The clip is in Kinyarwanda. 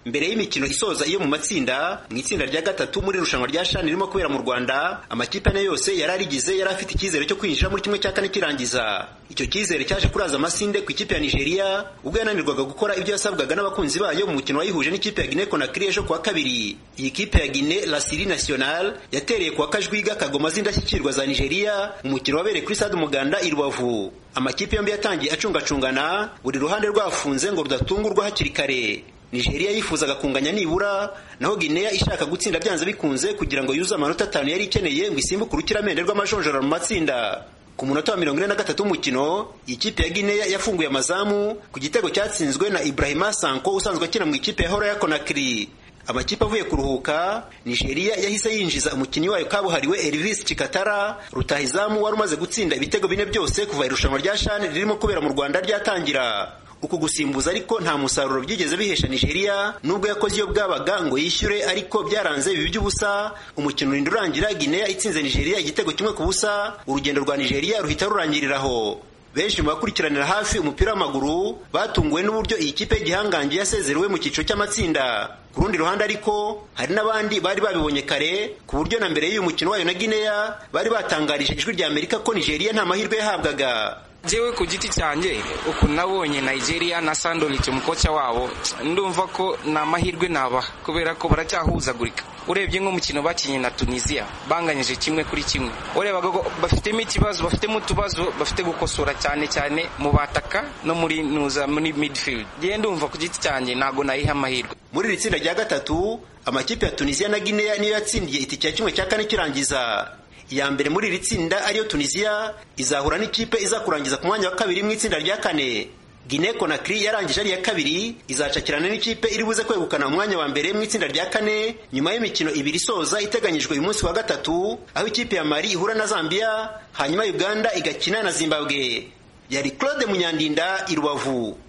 mbere y'imikino isoza iyo mu matsinda mu itsinda rya gatatu muri irushanwa rya shani ririmo kubera mu Rwanda amakipe ane yose yari arigize yari afite icyizere cyo kwinjira muri kimwe cya kane kirangiza icyo cyizere cyaje kuraza amasinde ku ikipe ya Nigeria ubwo yananirwaga gukora ibyo yasabwaga n'abakunzi bayo mu mukino wayihuje n'ikipe ya Guinea Conakry ejo kuwa kabiri iyi kipe ya Guinea La Siri National yatereye kuwa Kajwiga Kagoma z'indashyikirwa za Nigeria umukino wabereye kuri Stade Umuganda i Rubavu amakipe yombi yatangiye acungacungana buri ruhande rwafunze ngo rudatungurwa hakiri kare Nigeria yifuzaga kunganya nibura naho Guinea ishaka gutsinda byanze bikunze kugira ngo yuze amanota atanu yari ikeneye ngo isimbuke urukiramende rw'amajonjora mu matsinda ku munota wa mirongo ine na gatatu w'umukino ikipe ya Guinea yafunguye amazamu ku gitego cyatsinzwe na Ibrahima Sanko usanzwe akina mu ikipe ya Horoya Conakry amakipe avuye kuruhuka Nigeria yahise yinjiza umukinnyi wayo kabuhariwe Elvis Chikatara rutahizamu wari umaze gutsinda ibitego bine byose kuva irushanwa rya shani ririmo kubera mu Rwanda ryatangira uku gusimbuza ariko nta musaruro byigeze bihesha Nigeria nubwo yakoze iyo bwabaga ngo yishyure ariko byaranze bibi by'ubusa umukino urinda urangira Guinea itsinze Nigeria igitego kimwe ku busa urugendo rwa Nigeria ruhita rurangiriraho benshi mu bakurikiranira hafi umupira w'amaguru batunguwe n'uburyo iyi kipe y'igihangange yasezerewe mu cyiciro cy'amatsinda ku rundi ruhande ariko hari n'abandi bari babibonye kare ku buryo na mbere y'uyu mukino wayo na Guinea bari batangarije ijwi rya Amerika ko Nigeria nta mahirwe yahabwaga jewe ku giti cyanjye ukuntu nabonye nigeria na sandoriti umukoca wabo ndumva ko ni amahirwe nabaha kubera ko baracyahuzagurika urebye nk'umukino bakinnye na tunisiya banganyije kimwe kuri kimwe urebaga ko bafitemo ikibazo bafitemo utubazo bafite gukosora cyane cyane mu bataka no muri nuza muri midfield ngiye ndumva ku giti cyanjye ntabwo nayiha amahirwe muri iri tsinda rya gatatu amakipe ya tunisiya na guinea niyo yatsindiye itike ya kimwe cya kane kirangiza iya mbere muri iri tsinda ariyo tunisiya izahura n'ikipe izakurangiza ku mwanya wa kabiri mu itsinda rya kane Guinea Conakry yarangije ari iya kabiri izacakirana n'ikipe iri buze kwegukana umwanya wa mbere mu itsinda rya kane nyuma y'imikino ibiri isoza iteganyijwe uyu munsi wa gatatu aho ikipe ya Mali ihura na Zambia hanyuma Uganda igakina na Zimbabwe yari Claude Munyandinda i Rubavu